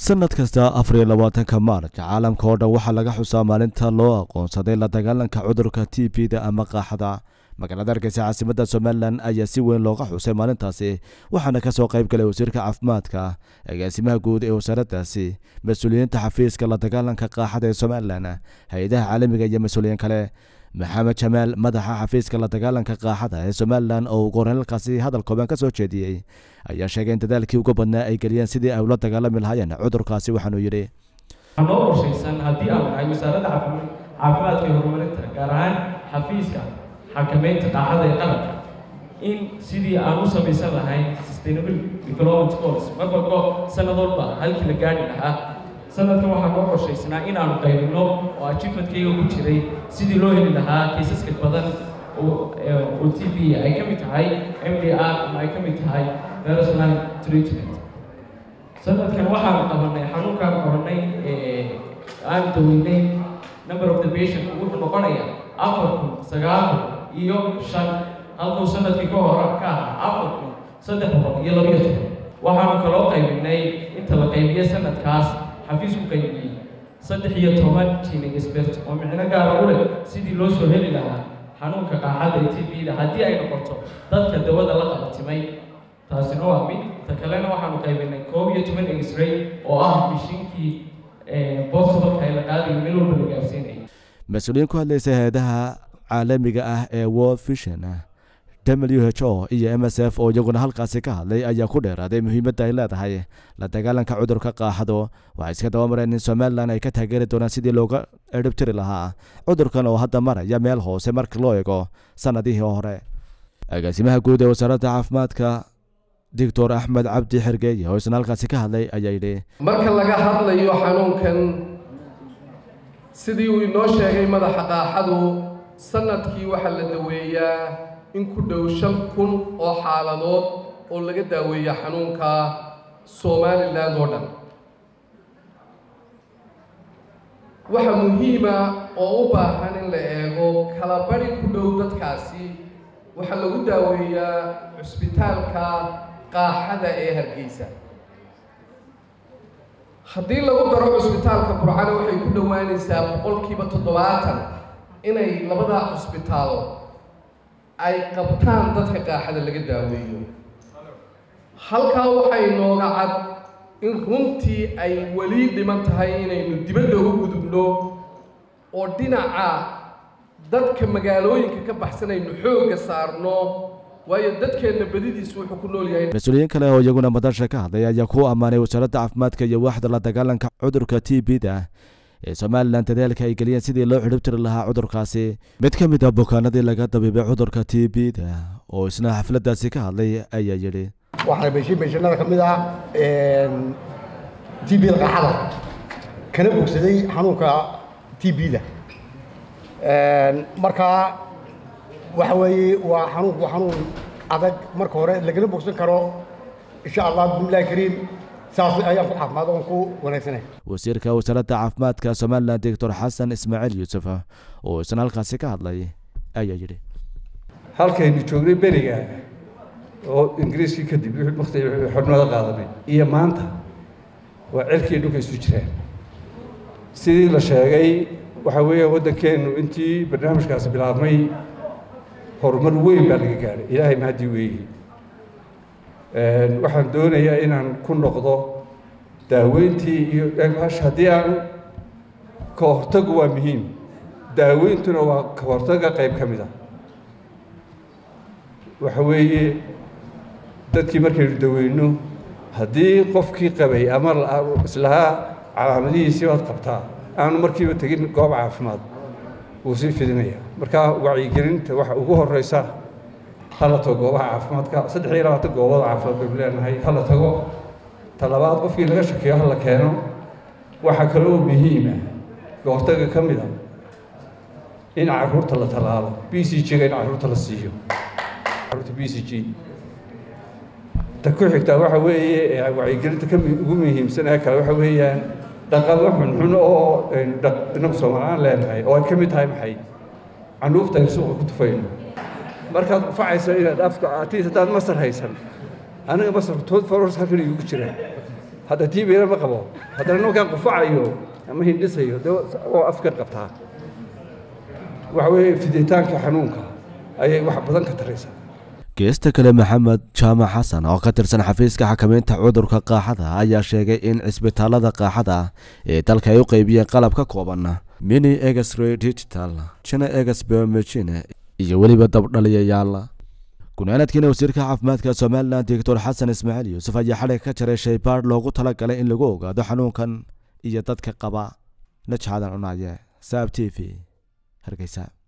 sanad kasta afar iyo labaatanka maarj caalamka oo dhan waxaa laga xusaa maalinta loo aqoonsaday la dagaalanka cudurka t b da ama qaaxada magaalada hargeysa caasimadda somalilan ayaa si weyn looga xusay maalintaasi waxaana kasoo qayb galay wasiirka caafimaadka agaasimaha guud ee wasaaraddaasi mas-uuliyiinta xafiiska la dagaalanka qaaxada ee somalilan hay-adaha caalamiga iyo mas-uuliyiin kale maxamed jamaal madaxa xafiiska la dagaalanka qaaxada ee somalilan oo ugu horeyn halkaasi hadal kooban ka soo jeediyey ayaa sheegay in dadaalkii ugu badnaa ay geliyeen sidii ay ula dagaalami lahaayeen cudurkaasi waxaanuu yidhi waxaa noo qorshaysan haddii aan nahay wasaaradda caafimaadka iyo horumarinta gaar ahaan xafiiska xakamaynta qaaxada ee qaranka in sidii aan u samaysan lahayn sustainable development goals mar walbo sanad walba halkii la gaadhi lahaa sanadkan waxaa noo qorshaysnaa in aanu qaybinno oo achievementkayga ku jiray sidii loo heli lahaa kaysaska badan oo t b ay ka mid tahay m d r ama ay ka mid tahay personal treatment sanadkan waxaanu qabanay xanuunkaan qabanay aan daweynay number of the patient wuxuu noqonaya afar kun sagaal kun iyo shan halkuu sanadkii ka hore ka ahaa afar kun saddex boqol iyo labiyo toban waxaanu kaloo qaybinay inta la qaybiyo sanadkaas xafiisku qaybiyey saddex iyo toban jinig expert oo micno gaara u leh sidii loo soo heli lahaa xanuunka qaaxada ee t b da haddii ay noqoto dadka dawada la qabatimay taasina waa mid ta kalena waxaanu qaybinay koob iyo toban x-ray oo ah mishiinkii portabalka ay la qaadayo meel walba la gaarsiinaya mas-uuliyiin ku hadlaysa hay-adaha caalamiga ah ee world vision w h o iyo m s f oo iyaguna halkaasi ka hadlay ayaa ku dheeraaday muhiimadda ay leedahay la dagaalanka cudurka qaaxado waxay iska dabamareen in somalilan ay ka taageeri doonaan sidii looga edhibtiri lahaa cudurkan oo hadda maraya meel hoose marka loo eego sanadihii hore agaasimaha guud ee wasaaradda caafimaadka doctor axmed cabdi xergeeye oo isna halkaasi ka hadlay ayaa yidhi marka laga hadlayo xanuunkan sidii uu inoo sheegay madaxa qaaxadu sanadkii waxaa la daweeyaa in ku dhow shan kun oo xaaladood oo laga daaweeya xanuunka somalilan oo dhan waxa muhiima oo u baahan in la eego kala bari ku dhow dadkaasi waxaa lagu daaweeyaa cusbitaalka qaaxada ee hargeysa haddii lagu daro cusbitaalka burcana waxay ku dhowaanaysaa boqolkiiba toddobaatan inay labadaa cusbitaalo ay qabtaan dadka qaaxada laga daaweeyo halkaa waxay nooga cad in runtii ay weli dhiman tahay inaynu dibadda u gudubno oo dhinaca dadka magaalooyinka ka baxsanaynu xoogga saarno waayo dadkeenna badidiisu wuxuu ku nool yahay mas-uuliyiin kale oo iyaguna madasha ka hadlay ayaa ku ammaanay wasaaradda caafimaadka iyo waaxda la dagaalanka cudurka t b da ee somalilan dadaalka ay geliyeen sidii loo xidhibtiri lahaa cudurkaasi mid ka mid ah bukaanadii laga dabiibay cudurka t b da oo isna xafladdaasi ka hadlay ayaa yidhi waxaana beeshin beeshanada ka mid ah t b da qaxada kana bogsaday xanuunka t b da markaa waxa weeye waa xanuunku waa xanuun adag marka hore lagala bogsan karo insha allah bismillahi kariim saas ayaan ku caafimaad oon ku wanaagsanay wasiirka wasaaradda caafimaadka somalilan doctor xasan ismaaciil yuusuf oo isna halkaasi ka hadlay ayaa yidhi halkaynu joognay beriga oo ingiriiskii kadib waqti xornimada qaadanay iyo maanta waa cirkii dhulka isu jiraan sidii la sheegay waxaa weeya waddankeennu intii barnaamijkaasi bilaabmay horumar weyn baa laga gaadhay ilaahay mahadii weeyi waxaan doonayaa inaan ku noqdo daaweyntii iyo haddii aan ka hortagu waa muhiim daaweyntuna waa ka hortaga qayb ka mid a waxa weeye dadkii markaynu daweyno haddii qofkii qabay ama islahaa calaamadihiisii baad qabtaa aanu markiiba tegin goob caafimaad wuu sii fidinaya marka wacyigelinta waxa ugu horeysa hala tago goobaha caafimaadka saddex iyo labaatan goobood caafimaad baynu leenahay hala tago talabaad qofkii laga shakeeyo hala keeno waxaa kaloo muhiima kahortaga ka mid a in caruurta la talaalo b c g-ga in caruurta la siiyo caruurta b c g ta ku xigtaa waxa weeye wacyigelinta ka ugu muhiimsan ee kale waxa weeyaan dhaqamo xunxun oo inagu soomaaliaan leenahay oo ay ka mid tahay maxay canuufta aynu suuqa ku tufayno markaad qufacayso inaad afka atiis haddaad masar haysan aniga masar tood foros halkan igugu jiraan hadda tiibina ma qabo haddana ninkaan qufacayo ama hindhisayo de oo afka qabtaa waxa weeye fiditaanka xanuunka ayay wax badan ka taraysaa geesta kale maxamed jaamac xasan oo ka tirsan xafiiska xakamaynta cudurka qaaxada ayaa sheegay in cisbitaalada qaaxada ee dalka ay u qeybiyeen qalab ka kooban mini egesray digital jina eges biomagine iyo weliba dabdhaliyayaal gunaanadkiina wasiirka caafimaadka somalilan doctor xasan ismaaciil yuusuf ayaa xadhig ka jaray shaybaadh loogu talagalay in lagu ogaado xanuunkan iyo dadka qaba najxadan cunaye saab t v hargeysa